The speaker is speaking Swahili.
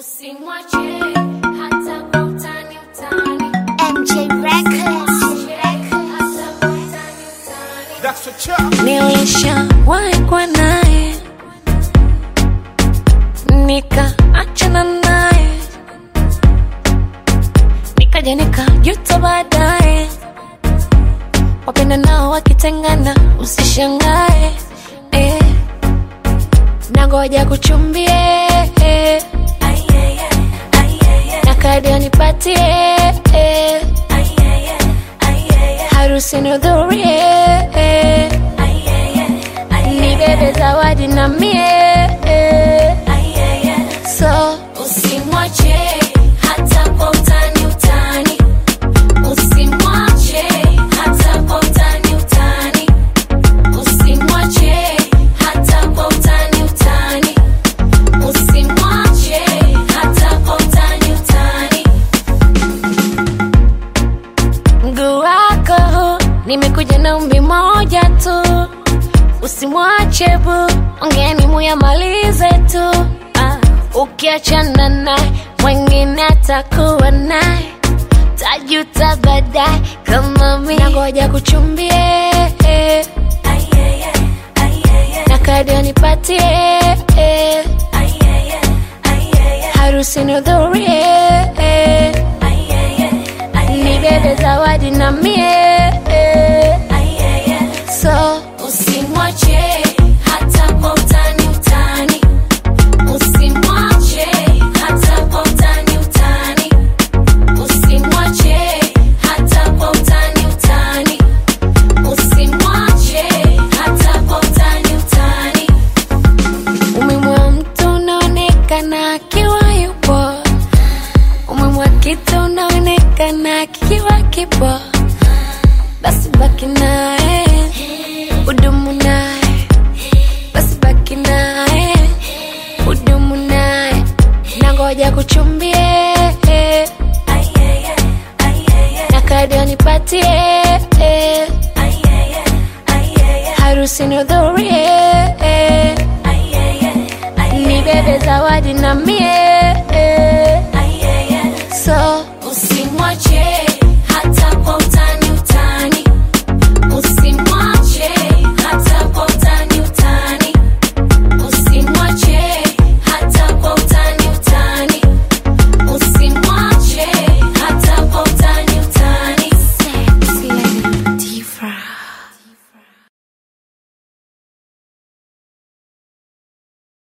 Usimwache hata kwa utani utani. MJ Records. Hata kwa utani utani. That's a chop. Nilishawahi kuwa naye nikaachana naye, nikaja nikajuta baadaye. Wapenda nao wakitengana, usishangae eh. Nangoja kuchumbie eh. na kadi anipatie eh. harusi nihudhurie eh. ni bebe zawadi na mie so Usimwache hata kwa utani utani. Usimwache hata kwa utani utani. Usimwache hata kwa utani utani. Usimwache hata kwa utani utani. mguu wako huu, nimekuja na umbi moja tu usimwache bu ongeni muyamalize tu ah, ukiachana naye mwengine atakuwa naye tajuta baadaye kama mi nangoja kuchumbie na kadi anipatie harusi nihudhurie ni bebe zawadi na mie so Usimwache hata kwa utani utani. Usimwache hata kwa utani utani. Usimwache hata kwa utani utani. Usimwache hata kwa utani utani. umemwa mtu unaonekana akiwa yupo umemwa kitu unaonekana kikiwa kipo basi baki naye udumu naye basi baki naye udumu naye nangoja kuchumbie na kadi anipatie harusi nihudhurie ni bebe zawadi na mie so Usimwache